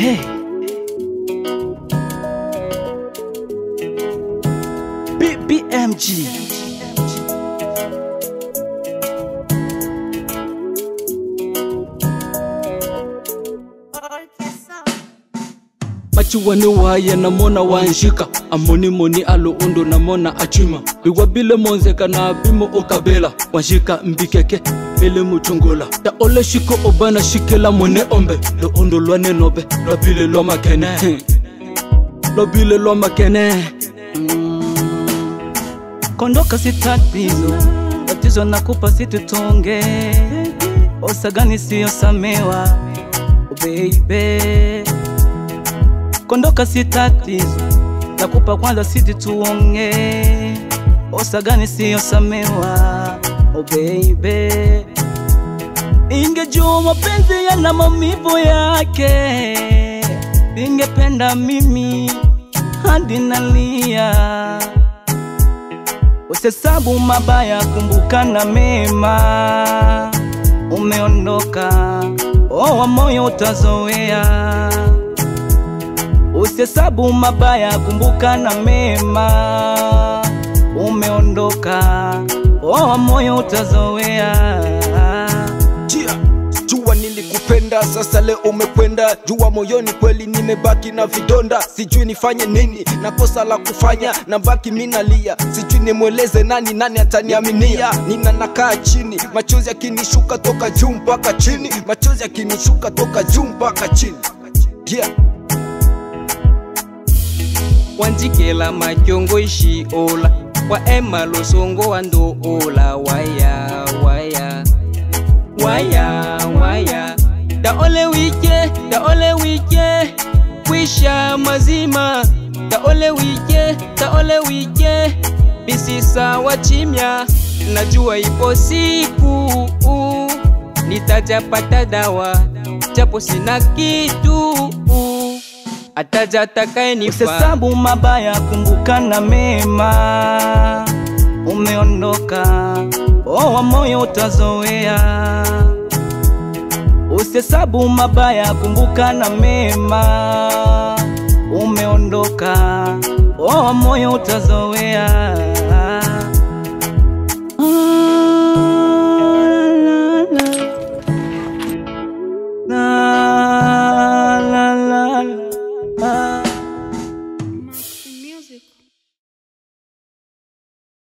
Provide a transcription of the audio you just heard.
Hey. BBMG. machiwani waye namona wanshika amoni moni alo undo namona achima biwabile monzeka na bimo okabela wanshika mbikeke bele muchungola ta ole shiko obana shikela mone ombe lo undo lwane nobe lobile lwa makene lobile lwa makene kondoka si tatizo, tatizo nakupa situtonge, osagani siyosamewa oh baby. Kondoka si tatizo, nakupa kwanza siti tuonge, osagani siyosamewa oh baby. Ingejua mapenzi yana maumivu yake, ningependa mimi hadi nalia Usihesabu mabaya, kumbuka na mema. Umeondoka, oh, wa moyo utazoea. Usihesabu mabaya, kumbuka na mema. Umeondoka, oh, wa moyo utazoea. Jia, jua nilikupenda, sasa leo umekwenda. Jua moyoni kweli nimebaki na vidonda, sijui nifanye nini, na kosa la kufanya na baki minalia, sijui nimweleze nani, nani ataniaminia. Nina nakaa chini, machozi yakinishuka toka juu mpaka chini, machozi yakinishuka toka juu mpaka chini. Yeah. wanjikela majongo ishi ola wa ema losongo wando ola waya waya waya waya da ole wike da ole wike kwisha mazima da ole wike da ole wike bisisa wachimya najua ipo siku uh, nitajapata dawa japo sina kitu uh, ataja takayenifaa Usihesabu mabaya, kumbuka na mema. Umeondoka, oh, wa moyo utazoea. Usihesabu mabaya, kumbuka na mema. Umeondoka, oh, wa moyo utazoea.